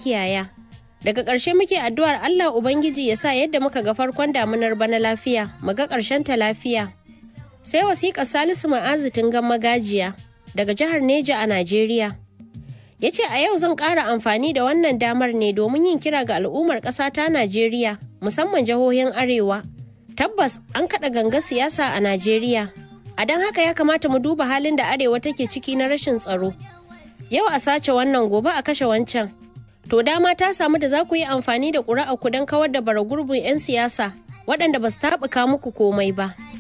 makiyaya. Daga ƙarshe muke addu'ar Allah Ubangiji ya sa yadda muka ga farkon damunar bana lafiya, mu ga ƙarshen ta lafiya. Sai wasiƙar Salisu Ma'azu Tungan Magajiya daga jihar Neja a Najeriya. Ya ce a yau zan ƙara amfani da wannan damar ne domin yin kira ga al'ummar ƙasa ta Najeriya, musamman jihohin Arewa. Tabbas an kaɗa ganga siyasa a Najeriya. A don haka ya kamata mu duba halin da Arewa take ciki na rashin tsaro. Yau a sace wannan gobe a kashe wancan. To dama ta samu da za ku yi amfani da ƙuri'a ku don kawar da bara gurbin 'yan siyasa waɗanda ba su taɓuka muku komai ba.